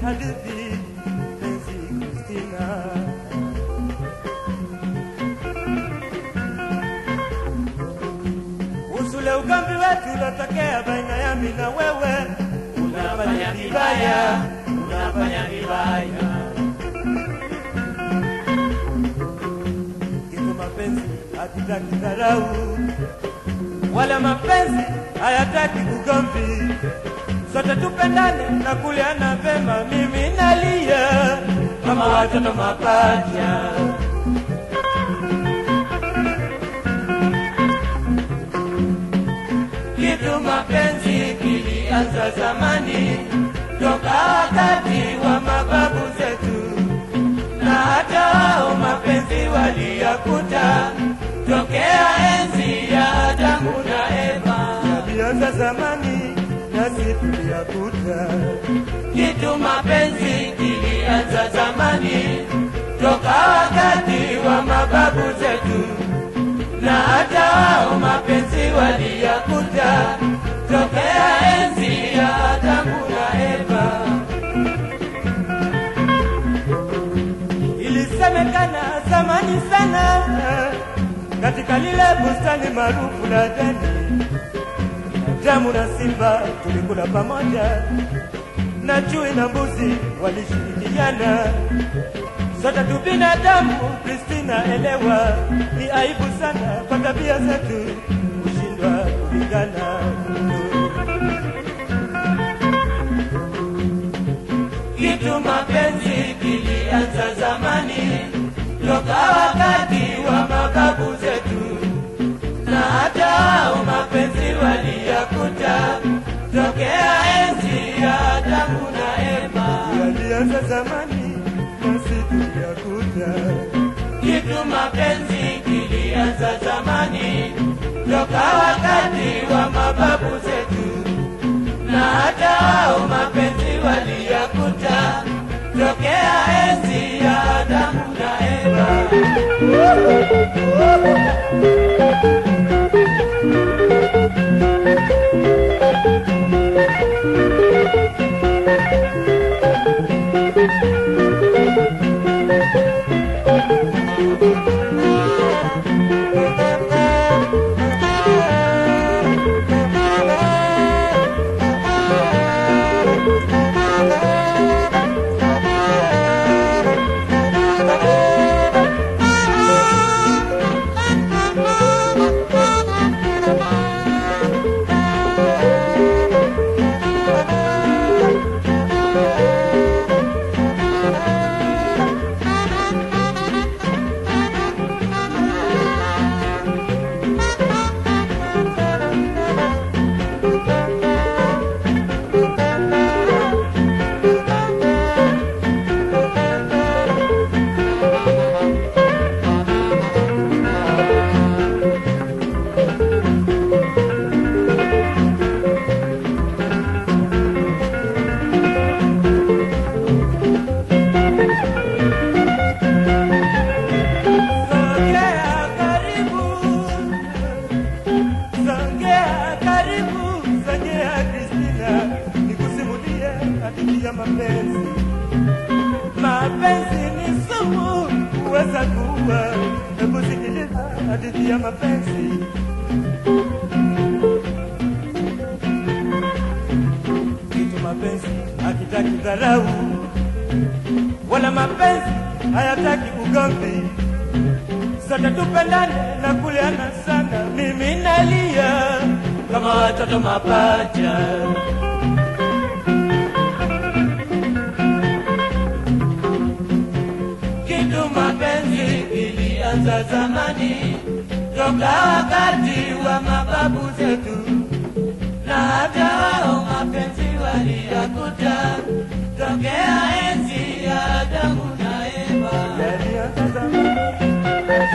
hadithi penzi Kristina. Usule ugambi wetu uliotokea baina ya mimi na wewe, unafanya vibaya, unafanya vibaya. Kitu mapenzi hakitaki dharau, wala mapenzi hayataki ugomvi. Sote tupendane na kuliana vema, mimi nalia kama watoto mapacha. Kitu mapenzi kilianza zamani, toka wakati wa mababu zetu, na hata wao mapenzi waliyakuta tokea enzi ya Adamu na Eva. Yalianza zamani nasi tuliyakuta. Kitu mapenzi kilianza zamani, toka wakati wa mababu zetu na hata wao mapenzi waliyakuta tokea enzi ya Adamu na Eva. Ilisemekana zamani sana katika lile bustani maarufu la Edeni, Adamu na simba tulikula pamoja, na chui na mbuzi walishirikiana sote tu binadamu. Kristina, elewa, ni aibu sana kwa tabia zetu kushindwa kulingana. Kitu mapenzi kilianza zamani, toka wakati wa mababu zetu, na hata wao mapenzi waliyakuta tokea enzi ya Adamu na Eva. Yalianza zamani nasi tuliyakuta. Kitu mapenzi kilianza zamani, toka wakati wa mababu zetu, na hata wao mapenzi waliyakuta tokea enzi ya Adamu na Eva. Songea karibu, songea karibu, songea Kristina, nikusimulie hadithi ya mapenzi. Mapenzi ni sumu, huweza kuua. Hebu sikiliza hadithi ya mapenzi. Kitu mapenzi hakitaki dharau, wala mapenzi hayataki ugomvi sote tupendane na kuliana sana, mimi nalia kama watoto mapacha. Kitu mapenzi ilianza zamani, toka wakati wa mababu zetu, na hata wao mapenzi waliyakuta tokea enzi ya Adamu na Eva. Yalianza zamani